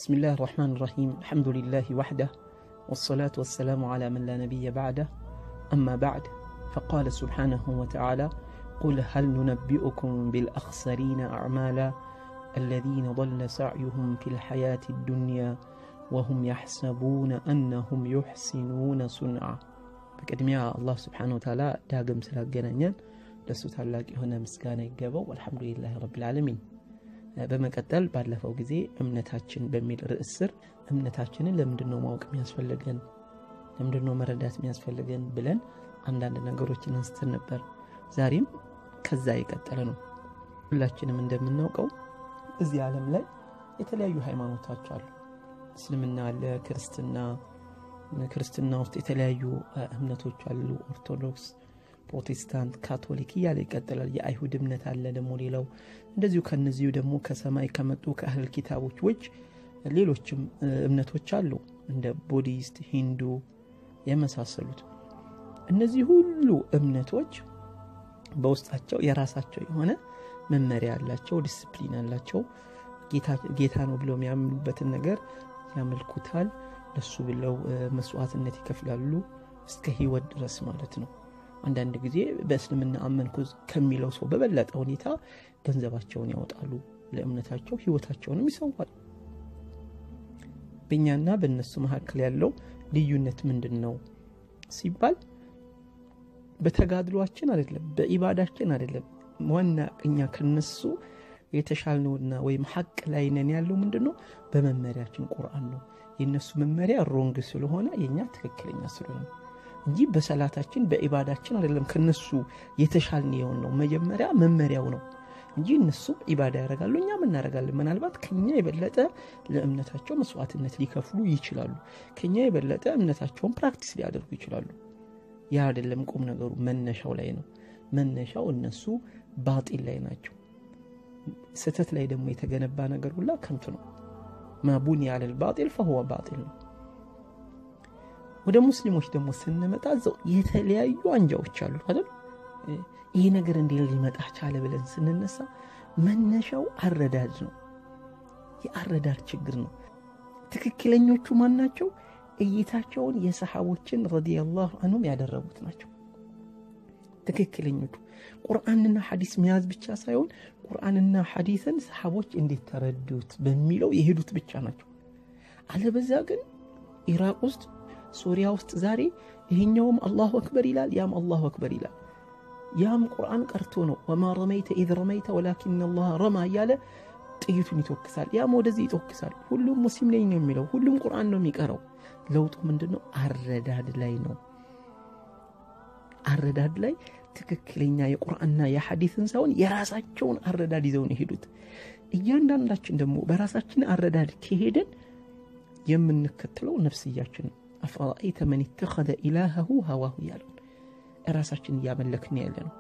بسم الله الرحمن الرحيم الحمد لله وحده والصلاة والسلام على من لا نبي بعده أما بعد فقال سبحانه وتعالى قل هل ننبئكم بالأخسرين أعمالا الذين ضل سعيهم في الحياة الدنيا وهم يحسبون أنهم يحسنون صنعا በቅድሚያ አላህ ስብሓን ወተዓላ ዳግም ስላገናኘን ለእሱ ታላቅ የሆነ ምስጋና ይገባው አልሐምዱሊላህ ረብልዓለሚን በመቀጠል ባለፈው ጊዜ እምነታችን በሚል ርዕስ ስር እምነታችንን ለምንድን ነው ማወቅ የሚያስፈልገን ለምንድን ነው መረዳት የሚያስፈልገን ብለን አንዳንድ ነገሮችን አንስተን ነበር ዛሬም ከዛ የቀጠለ ነው ሁላችንም እንደምናውቀው እዚህ ዓለም ላይ የተለያዩ ሃይማኖቶች አሉ እስልምና አለ ክርስትና ክርስትና ውስጥ የተለያዩ እምነቶች አሉ ኦርቶዶክስ ፕሮቴስታንት ካቶሊክ እያለ ይቀጥላል የአይሁድ እምነት አለ ደግሞ ሌላው እንደዚሁ ከነዚሁ ደግሞ ከሰማይ ከመጡ ከእህል ኪታቦች ውጭ ሌሎችም እምነቶች አሉ እንደ ቡዲስት ሂንዱ የመሳሰሉት እነዚህ ሁሉ እምነቶች በውስጣቸው የራሳቸው የሆነ መመሪያ አላቸው ዲስፕሊን አላቸው ጌታ ነው ብለው የሚያምኑበትን ነገር ያመልኩታል ለሱ ብለው መስዋዕትነት ይከፍላሉ እስከ ህይወት ድረስ ማለት ነው አንዳንድ ጊዜ በእስልምና አመንኩ ከሚለው ሰው በበለጠ ሁኔታ ገንዘባቸውን ያወጣሉ ለእምነታቸው ህይወታቸውንም ይሰዋል በእኛና በእነሱ መካከል ያለው ልዩነት ምንድን ነው ሲባል በተጋድሏችን አይደለም በኢባዳችን አይደለም ዋና እኛ ከነሱ የተሻልነውና ወይም ሀቅ ላይ ነን ያለው ምንድን ነው በመመሪያችን ቁርአን ነው የእነሱ መመሪያ ሮንግ ስለሆነ የእኛ ትክክለኛ ስለሆነ እንጂ በሰላታችን በኢባዳችን አይደለም ከነሱ የተሻልን የሆን ነው መጀመሪያ መመሪያው ነው እንጂ እነሱም ኢባዳ ያደርጋሉ እኛም እናደርጋለን ምናልባት ከኛ የበለጠ ለእምነታቸው መስዋዕትነት ሊከፍሉ ይችላሉ ከኛ የበለጠ እምነታቸውን ፕራክቲስ ሊያደርጉ ይችላሉ ያ አይደለም ቁም ነገሩ መነሻው ላይ ነው መነሻው እነሱ ባጢል ላይ ናቸው ስህተት ላይ ደግሞ የተገነባ ነገር ሁላ ከንቱ ነው ማቡኒ ያለል ባጢል ፈሁወ ባጢል ነው ወደ ሙስሊሞች ደግሞ ስንመጣ ዘው የተለያዩ አንጃዎች አሉ አይደል ይህ ነገር እንዴ ሊመጣ ቻለ ብለን ስንነሳ መነሻው አረዳድ ነው የአረዳድ ችግር ነው ትክክለኞቹ ማን ናቸው እይታቸውን የሰሓቦችን ረዲየላሁ አንሁም ያደረጉት ናቸው ትክክለኞቹ ቁርአንና ሐዲስ መያዝ ብቻ ሳይሆን ቁርአንና ሐዲስን ሰሓቦች እንዴት ተረዱት በሚለው የሄዱት ብቻ ናቸው አለበዛ ግን ኢራቅ ውስጥ ሱሪያ ውስጥ ዛሬ ይሄኛውም አላሁ አክበር ይላል ያም አላሁ አክበር ይላል ያም ቁርአን ቀርቶ ነው ወማ ረመይተ ኢዝ ረመይተ ወላኪን አላህ ረማ እያለ ጥይቱን ይተኩሳል ያም ወደዚህ ይተኩሳል ሁሉም ሙስሊም ነኝ ነው የሚለው ሁሉም ቁርአን ነው የሚቀረው ለውጡ ምንድን ነው አረዳድ ላይ ነው አረዳድ ላይ ትክክለኛ የቁርአንና የሐዲስን ሳይሆን የራሳቸውን አረዳድ ይዘው ነው የሄዱት እያንዳንዳችን ደግሞ በራሳችን አረዳድ ከሄደን የምንከተለው ነፍስያችን ነው አፈራአይተ መን ተኸዘ ኢላሃሁ ሀዋሁ እያለን ራሳችን እያመለክን ያለ ነው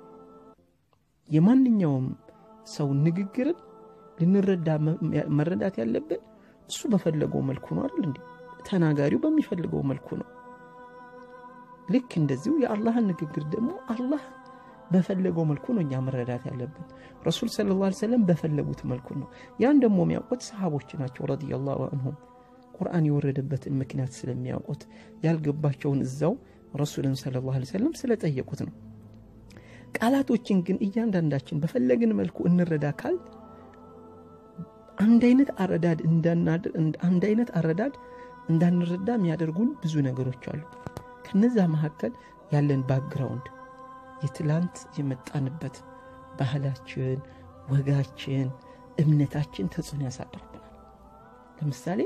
የማንኛውም ሰው ንግግርን ልንረዳ መረዳት ያለብን እሱ በፈለገው መልኩ ነው አይደል እንዴ ተናጋሪው በሚፈልገው መልኩ ነው ልክ እንደዚሁ የአላህን ንግግር ደግሞ አላህ በፈለገው መልኩ ነው እኛ መረዳት ያለብን ረሱል ስለ ላ ሰለም በፈለጉት መልኩ ነው ያን ደግሞ የሚያውቁት ሰሃቦች ናቸው ረዲየላሁ አንሁም ቁርአን የወረደበትን ምክንያት ስለሚያውቁት ያልገባቸውን እዛው ረሱልን ስለ ላ ሰለም ስለጠየቁት ነው ቃላቶችን ግን እያንዳንዳችን በፈለግን መልኩ እንረዳ ካል አንድ አይነት አረዳድ አንድ አይነት አረዳድ እንዳንረዳ የሚያደርጉን ብዙ ነገሮች አሉ ከነዛ መካከል ያለን ባክግራውንድ የትላንት የመጣንበት ባህላችን ወጋችን እምነታችን ተጽዕኖ ያሳድርብናል ለምሳሌ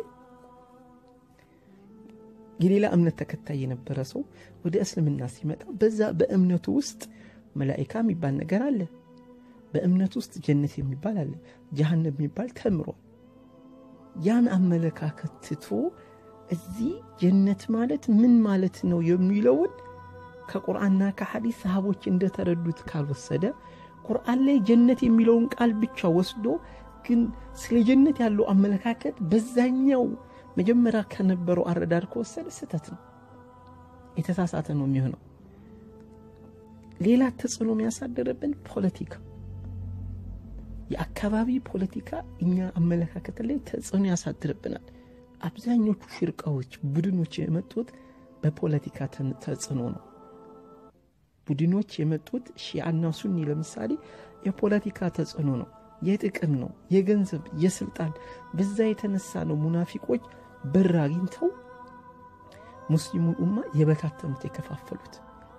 የሌላ እምነት ተከታይ የነበረ ሰው ወደ እስልምና ሲመጣ በዛ በእምነቱ ውስጥ መላይካ የሚባል ነገር አለ በእምነት ውስጥ ጀነት የሚባል አለ ጀሃነም የሚባል ተምሯል ያን አመለካከት ትቶ እዚህ ጀነት ማለት ምን ማለት ነው የሚለውን ከቁርአንና ከሐዲስ ሰሃቦች እንደተረዱት ካልወሰደ ቁርአን ላይ ጀነት የሚለውን ቃል ብቻ ወስዶ ግን ስለ ጀነት ያለው አመለካከት በዛኛው መጀመሪያ ከነበረው አረዳድ ከወሰደ ስህተት ነው የተሳሳተ ነው የሚሆነው ሌላ ተጽዕኖ የሚያሳደረብን ፖለቲካ የአካባቢ ፖለቲካ እኛ አመለካከት ላይ ተጽዕኖ ያሳድርብናል። አብዛኞቹ ሽርቃዎች፣ ቡድኖች የመጡት በፖለቲካ ተጽዕኖ ነው። ቡድኖች የመጡት ሺአና ሱኒ ለምሳሌ የፖለቲካ ተጽዕኖ ነው፣ የጥቅም ነው፣ የገንዘብ የስልጣን በዛ የተነሳ ነው ሙናፊቆች በር አግኝተው ሙስሊሙን ኡማ የበታተኑት የከፋፈሉት።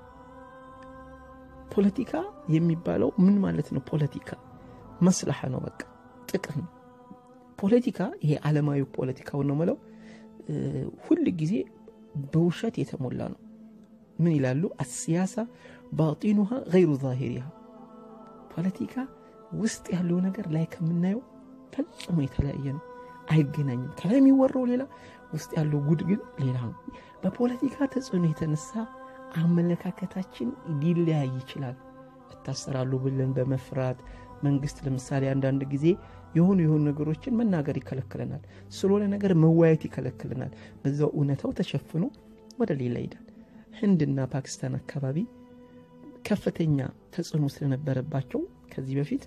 ፖለቲካ የሚባለው ምን ማለት ነው? ፖለቲካ መስላሐ ነው፣ በቃ ጥቅም ነው። ፖለቲካ ይሄ ዓለማዊ ፖለቲካውን ነው ምለው ሁል ጊዜ በውሸት የተሞላ ነው። ምን ይላሉ? አሲያሳ ባጢኑሃ ገይሩ ዛሂሪሃ ፖለቲካ ውስጥ ያለው ነገር ላይ ከምናየው ፈጽሞ የተለያየ ነው፣ አይገናኝም። ከላይ የሚወራው ሌላ፣ ውስጥ ያለው ጉድ ግን ሌላ ነው። በፖለቲካ ተጽዕኖ የተነሳ አመለካከታችን ሊለያይ ይችላል። እታሰራሉ ብለን በመፍራት መንግስት ለምሳሌ አንዳንድ ጊዜ የሆኑ የሆኑ ነገሮችን መናገር ይከለክለናል። ስለሆነ ነገር መወያየት ይከለክለናል። በዛው እውነታው ተሸፍኖ ወደ ሌላ ይሄዳል። ህንድና ፓኪስታን አካባቢ ከፍተኛ ተጽዕኖ ስለነበረባቸው ከዚህ በፊት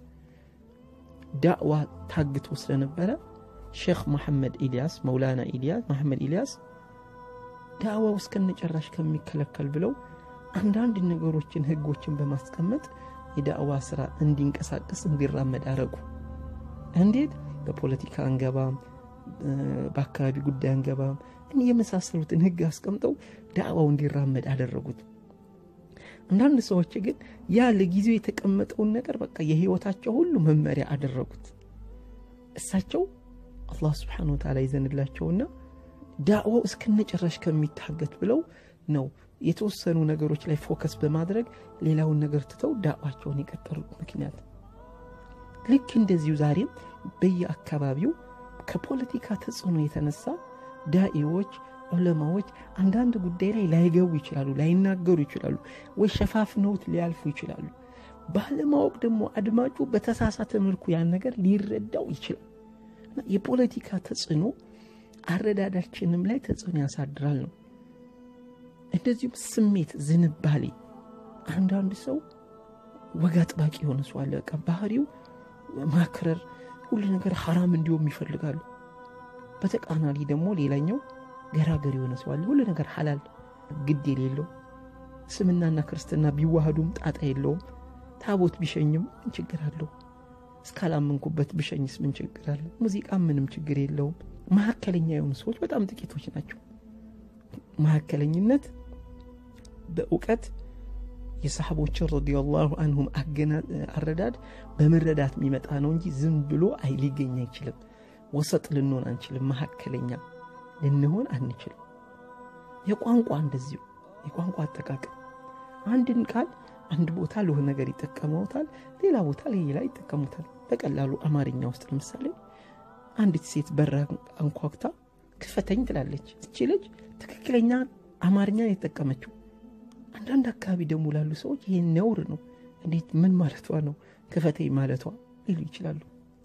ዳዕዋ ታግቶ ስለነበረ ሼክ መሐመድ ኢልያስ መውላና ኢልያስ መሐመድ ኢልያስ ዳዕዋው እስከነጨራሽ ከሚከለከል ብለው አንዳንድ ነገሮችን ህጎችን በማስቀመጥ የዳዕዋ ስራ እንዲንቀሳቀስ እንዲራመድ አረጉ። እንዴት? በፖለቲካ አንገባም፣ በአካባቢ ጉዳይ አንገባም፣ የመሳሰሉትን ህግ አስቀምጠው ዳዕዋው እንዲራመድ አደረጉት። አንዳንድ ሰዎች ግን ያ ለጊዜው የተቀመጠውን ነገር በቃ የህይወታቸው ሁሉ መመሪያ አደረጉት። እሳቸው አላህ ስብሓነ ወተዓላ ይዘንላቸውና ዳዕዋው እስከነጨራሽ ከሚታገት ብለው ነው የተወሰኑ ነገሮች ላይ ፎከስ በማድረግ ሌላውን ነገር ትተው ዳዕዋቸውን የቀጠሉት ምክንያት። ልክ እንደዚሁ ዛሬም በየአካባቢው ከፖለቲካ ተጽዕኖ የተነሳ ዳኢዎች፣ ዑለማዎች አንዳንድ ጉዳይ ላይ ላይገቡ ይችላሉ፣ ላይናገሩ ይችላሉ፣ ወይ ሸፋፍነውት ሊያልፉ ይችላሉ። ባለማወቅ ደግሞ አድማጩ በተሳሳተ መልኩ ያን ነገር ሊረዳው ይችላል። የፖለቲካ ተጽዕኖ አረዳዳችንም ላይ ተጽዕኖ ያሳድራል ነው። እንደዚሁም ስሜት፣ ዝንባሌ አንዳንድ ሰው ወግ አጥባቂ የሆነ ሰው አለ። በቃ ባህሪው ማክረር፣ ሁሉ ነገር ሐራም እንዲሁም ይፈልጋሉ። በተቃራኒ ደግሞ ሌላኛው ገራገር የሆነ ሰው አለ። ሁሉ ነገር ሐላል ግድ የሌለው እስልምናና ክርስትና ቢዋሃዱም ጣጣ የለውም። ታቦት ቢሸኝም ምን ችግር አለው? እስካላመንኩበት ብሸኝስ ምን ችግር አለ? ሙዚቃ ምንም ችግር የለውም። መካከለኛ የሆኑ ሰዎች በጣም ጥቂቶች ናቸው። መካከለኝነት በእውቀት የሰሓቦችን ረዲየላሁ አንሁም አረዳድ በመረዳት የሚመጣ ነው እንጂ ዝም ብሎ አይ ሊገኝ አይችልም። ወሰጥ ልንሆን አንችልም። መካከለኛ ልንሆን አንችልም። የቋንቋ እንደዚሁ የቋንቋ አጠቃቀም አንድን ቃል አንድ ቦታ ለሆነ ነገር ይጠቀመውታል፣ ሌላ ቦታ ሌላ ይጠቀሙታል። በቀላሉ አማርኛ ውስጥ ለምሳሌ አንዲት ሴት በራ አንኳኩታ ክፈተኝ ትላለች። እቺ ልጅ ትክክለኛ አማርኛ የተጠቀመችው። አንዳንድ አካባቢ ደግሞ ላሉ ሰዎች ይህ ነውር ነው። እንዴት ምን ማለቷ ነው ክፈተኝ ማለቷ ሊሉ ይችላሉ።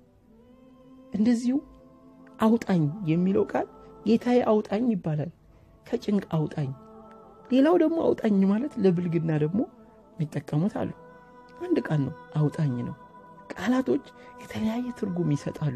እንደዚሁ አውጣኝ የሚለው ቃል ጌታዬ አውጣኝ ይባላል፣ ከጭንቅ አውጣኝ። ሌላው ደግሞ አውጣኝ ማለት ለብልግና ደግሞ የሚጠቀሙት አሉ። አንድ ቃል ነው፣ አውጣኝ ነው። ቃላቶች የተለያየ ትርጉም ይሰጣሉ።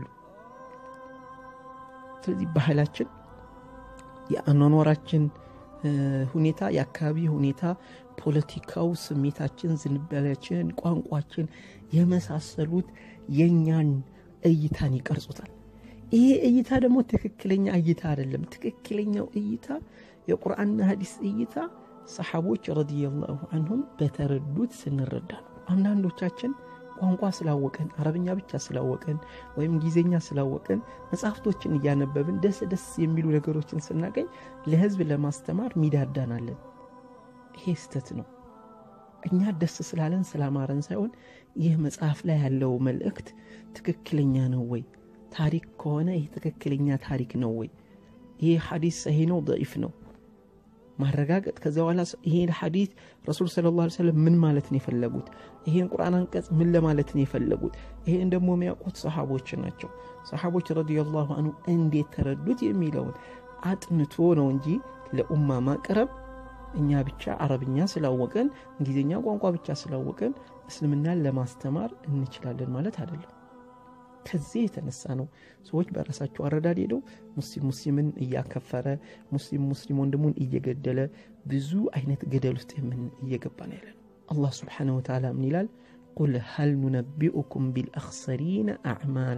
ስለዚህ ባህላችን፣ የአኗኗራችን ሁኔታ፣ የአካባቢ ሁኔታ፣ ፖለቲካው፣ ስሜታችን፣ ዝንባሌያችን፣ ቋንቋችን የመሳሰሉት የእኛን እይታን ይቀርጹታል። ይሄ እይታ ደግሞ ትክክለኛ እይታ አይደለም። ትክክለኛው እይታ የቁርአንና ሀዲስ እይታ ሰሓቦች ረዲየላሁ አንሁም በተረዱት ስንረዳ ነው። አንዳንዶቻችን ቋንቋ ስላወቀን አረብኛ ብቻ ስላወቀን ወይም ጊዜኛ ስላወቀን መጽሐፍቶችን እያነበብን ደስ ደስ የሚሉ ነገሮችን ስናገኝ ለህዝብ ለማስተማር ሚዳዳናለን። ይሄ ስተት ነው። እኛ ደስ ስላለን ስላማረን ሳይሆን ይህ መጽሐፍ ላይ ያለው መልእክት ትክክለኛ ነው ወይ? ታሪክ ከሆነ ይህ ትክክለኛ ታሪክ ነው ወይ? ይህ ሐዲስ ሰሂ ነው ደኢፍ ነው ማረጋገጥ ከዚ በኋላ ይሄን ሐዲት ረሱል ሰለላሁ ዐለይሂ ወሰለም ምን ማለት ነው የፈለጉት? ይሄን ቁርአን አንቀጽ ምን ለማለት ነው የፈለጉት? ይሄን ደግሞ የሚያውቁት ሰሓቦች ናቸው። ሰሓቦች ረዲየላሁ አንሁ እንዴት ተረዱት የሚለውን አጥንቶ ነው እንጂ ለኡማ ማቅረብ እኛ ብቻ አረብኛ ስላወቀን እንግሊዝኛ ቋንቋ ብቻ ስላወቀን እስልምናን ለማስተማር እንችላለን ማለት አይደለም። ከዚህ የተነሳ ነው ሰዎች በራሳቸው አረዳድ ሄደው ሙስሊም ሙስሊምን እያከፈረ ሙስሊም ሙስሊም ወንድሙን እየገደለ ብዙ አይነት ገደል ውስጥ የምን እየገባ ነው ያለ ነው። አላህ ስብሓነሁ ወተዓላ ምን ይላል? ቁል ሀል ኑነቢኡኩም ቢልአኽሰሪነ አዕማላ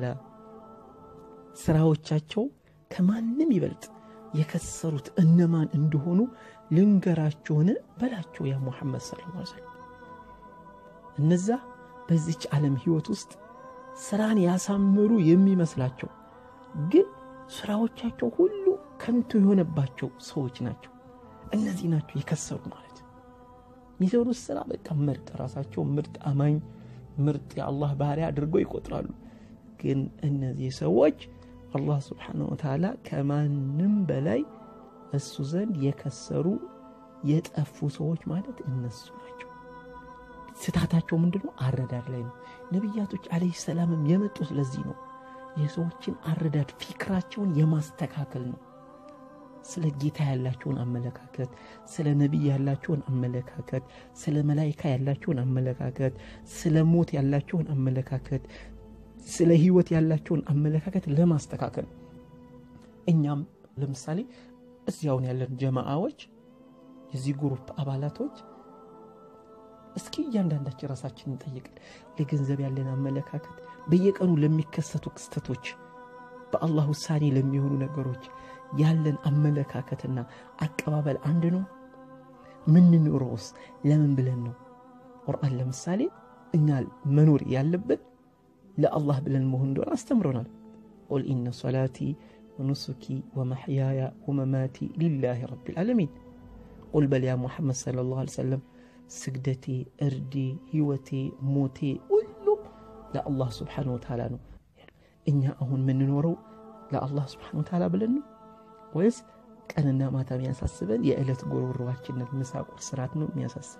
ስራዎቻቸው ከማንም ይበልጥ የከሰሩት እነማን እንደሆኑ ልንገራቸውን በላቸው ያ ሙሐመድ ሰለላሁ ዐለይሂ ወሰለም። እነዛ በዚች ዓለም ህይወት ውስጥ ስራን ያሳምሩ የሚመስላቸው ግን ስራዎቻቸው ሁሉ ከንቱ የሆነባቸው ሰዎች ናቸው። እነዚህ ናቸው የከሰሩ ማለት የሚሰሩት ስራ በቃ ምርጥ ራሳቸው ምርጥ አማኝ ምርጥ የአላህ ባሪያ አድርገው ይቆጥራሉ። ግን እነዚህ ሰዎች አላህ ስብሓነሁ ወተዓላ ከማንም በላይ እሱ ዘንድ የከሰሩ የጠፉ ሰዎች ማለት እነሱ ናቸው። ስታታቸው ምንድን ነው? አረዳድ ላይ ነው። ነቢያቶች ዓለይሂ ሰላምም የመጡት ለዚህ ነው። የሰዎችን አረዳድ ፊክራቸውን የማስተካከል ነው። ስለ ጌታ ያላቸውን አመለካከት፣ ስለ ነቢይ ያላቸውን አመለካከት፣ ስለ መላይካ ያላቸውን አመለካከት፣ ስለ ሞት ያላቸውን አመለካከት፣ ስለ ህይወት ያላቸውን አመለካከት ለማስተካከል እኛም ለምሳሌ እዚያውን ያለን ጀማዓዎች የዚህ ግሩፕ አባላቶች እስኪ እያንዳንዳችን ራሳችን እንጠይቅን። ለገንዘብ ያለን አመለካከት፣ በየቀኑ ለሚከሰቱ ክስተቶች፣ በአላህ ውሳኔ ለሚሆኑ ነገሮች ያለን አመለካከትና አቀባበል አንድ ነው? ምንኖረውስ ለምን ብለን ነው? ቁርአን ለምሳሌ እኛ መኖር ያለብን ለአላህ ብለን መሆን እንደሆነ አስተምሮናል። ቁል ኢነ ሶላቲ ወኑሱኪ ወመሕያያ ወመማቲ ሊላሂ ረቢል ዓለሚን። ቁል በል ያ ሙሐመድ ሰለላሁ ዐለይሂ ወሰለም ስግደቴ፣ እርዴ፣ ህይወቴ፣ ሞቴ ሁሉም ለአላህ ስብሓነሁ ወተዓላ ነው። እኛ አሁን የምንኖረው ለአላህ ስብሓነሁ ወተዓላ ብለን ነው ወይስ ቀንና ማታ የሚያሳስበን የዕለት ጎሮሮዋችንን ምሳ ቁርስ ራት ነው የሚያሳስበን?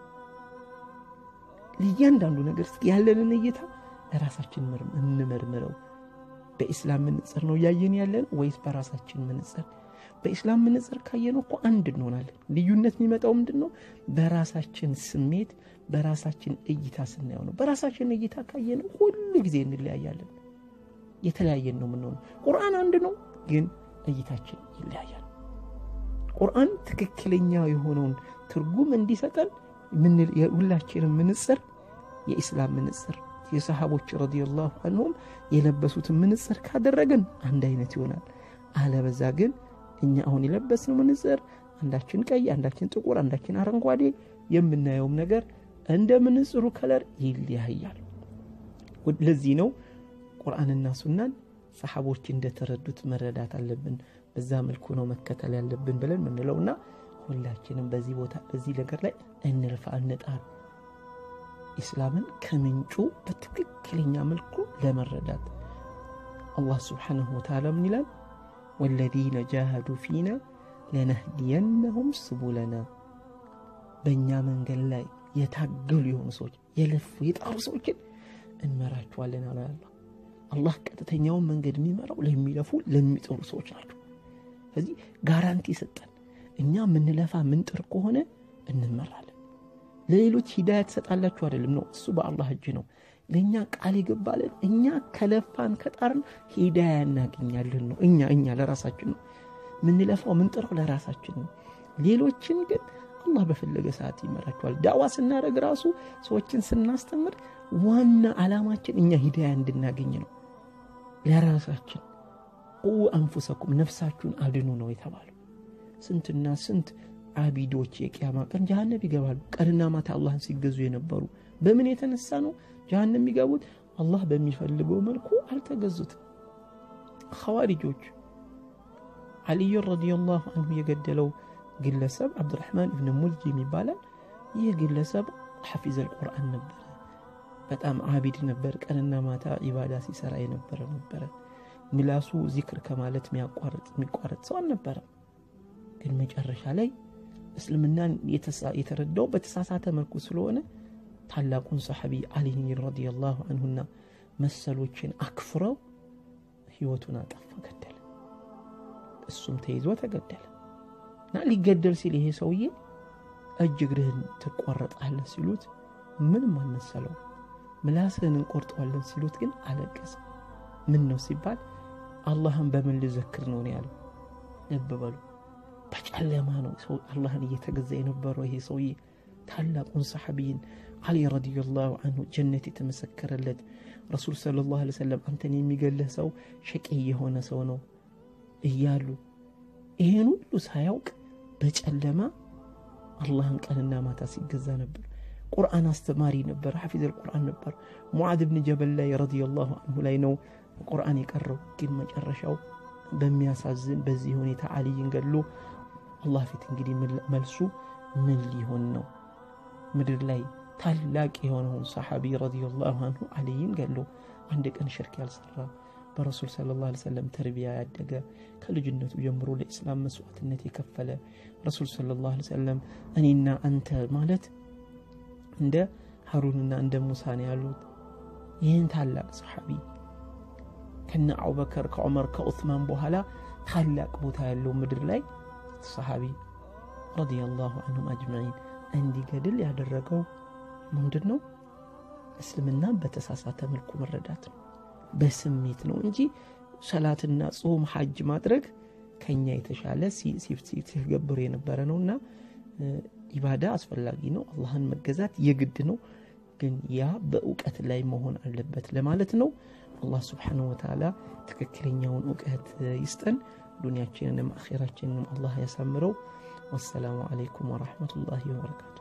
ለእያንዳንዱ ነገር እስኪ ያለንን እይታ ለራሳችን እንመርምረው። በኢስላም ምንጽር ነው እያየን ያለን ወይስ በራሳችን ምንጽር? በኢስላም ምንጽር ካየነው እኮ አንድ እንሆናለን። ልዩነት የሚመጣው ምንድን ነው? በራሳችን ስሜት በራሳችን እይታ ስናየው ነው። በራሳችን እይታ ካየነው ሁሉ ጊዜ እንለያያለን። የተለያየን ነው የምንሆነው። ቁርአን አንድ ነው፣ ግን እይታችን ይለያያል። ቁርአን ትክክለኛ የሆነውን ትርጉም እንዲሰጠን ሁላችንም ምንጽር የኢስላም ምንጽር የሰሃቦች ረዲየላሁ አንሁም የለበሱትን ምንጽር ካደረግን አንድ አይነት ይሆናል። አለበዛ ግን እኛ አሁን የለበስነው ምንጽር አንዳችን ቀይ፣ አንዳችን ጥቁር፣ አንዳችን አረንጓዴ የምናየውም ነገር እንደ ምንጽሩ ከለር ይለያያል። ለዚህ ነው ቁርአንና ሱናን ሰሓቦች እንደተረዱት መረዳት አለብን። በዛ መልኩ ነው መከተል ያለብን ብለን ምንለውና ሁላችንም በዚህ ቦታ በዚህ ነገር ላይ እንልፋ፣ እንጣር ኢስላምን ከምንጩ በትክክለኛ መልኩ ለመረዳት አላህ ስብሓነሁ ወተዓላ ምን ይላል? ወለዚነ ጃሃዱ ፊና ለነህዲየነሁም ስቡለና በእኛ መንገድ ላይ የታገሉ የሆኑ ሰዎች የለፉ የጣሩ ሰዎችን እንመራቸዋለን አለ አላህ። አላህ ቀጥተኛውን መንገድ የሚመራው ለሚለፉ ለሚጥሩ ሰዎች ናቸው። ስለዚህ ጋራንቲ ሰጠን። እኛ ምንለፋ ምንጥር ከሆነ እንመራለን። ለሌሎች ሂዳያ ትሰጣላችሁ አይደለም ነው፣ እሱ በአላህ እጅ ነው። ለእኛ ቃል የገባለን እኛ ከለፋን ከጣርን ሂዳያ እናገኛለን ነው። እኛ እኛ ለራሳችን ነው ምንለፋው ምንጥረው ለራሳችን ነው። ሌሎችን ግን አላህ በፈለገ ሰዓት ይመራቸዋል። ዳዋ ስናደርግ ራሱ ሰዎችን ስናስተምር ዋና ዓላማችን እኛ ሂዳያ እንድናገኝ ነው። ለራሳችን ቁ አንፉሰኩም ነፍሳችሁን አድኑ ነው የተባለው። ስንትና ስንት አቢዶች የቅያማ ቀን ጀሃነም ይገባሉ። ቀንና ማታ አላህን ሲገዙ የነበሩ በምን የተነሳ ነው ጀሃነም የሚገቡት? አላህ በሚፈልገው መልኩ አልተገዙትም። ኸዋሪጆች አልዩን ረዲየላሁ አንሁ የገደለው ግለሰብ አብዱራሕማን እብን ሙልጅም ይባላል። ይህ ግለሰብ ሐፊዘል ቁርአን ነበረ። በጣም አቢድ ነበር። ቀንና ማታ ኢባዳ ሲሰራ የነበረ ነበረ። ምላሱ ዚክር ከማለት የሚቋረጥ ሰው አልነበረም። ግን መጨረሻ ላይ እስልምናን የተረዳው በተሳሳተ መልኩ ስለሆነ ታላቁን ሰሐቢ አሊይን ረዲየላሁ አንሁና መሰሎችን አክፍረው ህይወቱን አጠፋ፣ ገደለ። እሱም ተይዞ ተገደለ እና ሊገደል ሲል ይሄ ሰውዬ እጅ እግርህን ትቆረጣለህ ሲሉት ምንም አልመሰለው። ምላስህን እንቆርጠዋለን ሲሉት ግን አለቀሰ። ምን ነው ሲባል አላህን በምን ልዘክር ነው ያለው። ልብ በሉ በጨለማ ነው ሰው አላህን እየተገዛ የነበረው ይሄ ሰውዬ ታላቁን ሰሓቢይን አሊ ረዲየላሁ አንሁ ጀነት የተመሰከረለት ረሱል ሰለላሁ ዐለይሂ ወሰለም አንተን የሚገልህ ሰው ሸቂ የሆነ ሰው ነው እያሉ ይሄን ሁሉ ሳያውቅ በጨለማ አላህን ቀንና ማታ ሲገዛ ነበር። ቁርአን አስተማሪ ነበር፣ ሐፊዘል ቁርአን ነበር። ሙዓዝ ብን ጀበል ላይ ረዲየላሁ አንሁ ላይ ነው ቁርአን የቀረው። ግን መጨረሻው በሚያሳዝን በዚህ ሁኔታ አልይን ገሎ አላህ ፊት እንግዲህ መልሱ ምን ሊሆን ነው? ምድር ላይ ታላቅ የሆነውን ሰሓቢ ረዲየላሁ አንሁ አልይን ገሎ አንድ ቀን ሽርክ ያልሰራ በረሱል ሰለላሁ ዐለይሂ ወሰለም ተርቢያ ያደገ ከልጅነቱ ጀምሮ ለኢስላም መስዋዕትነት የከፈለ ረሱል ሰለላሁ ዐለይሂ ወሰለም እኔና አንተ ማለት እንደ ሀሩንና እንደ ሙሳ ነው ያሉት። ይህን ታላቅ ሰሓቢ ከነ አቡበከር ከዑመር ከዑስማን በኋላ ታላቅ ቦታ ያለው ምድር ላይ ሰሓቢ ረዲየላሁ አንሁም አጅማዒን እንዲገድል ያደረገው ምንድን ነው? እስልምናን በተሳሳተ መልኩ መረዳት ነው። በስሜት ነው እንጂ ሰላትና ጾም ሐጅ ማድረግ ከኛ የተሻለ ሲገብሩ የነበረ ነው እና ኢባዳ አስፈላጊ ነው። አላህን መገዛት የግድ ነው። ግን ያ በእውቀት ላይ መሆን አለበት ለማለት ነው። አላህ ስብሓነሁ ወተዓላ ትክክለኛውን እውቀት ይስጠን። ዱንያችንንም አኼራችንንም አላህ ያሳምረው። ወሰላሙ አለይኩም ወረሕመቱላሂ ወበረካቱ።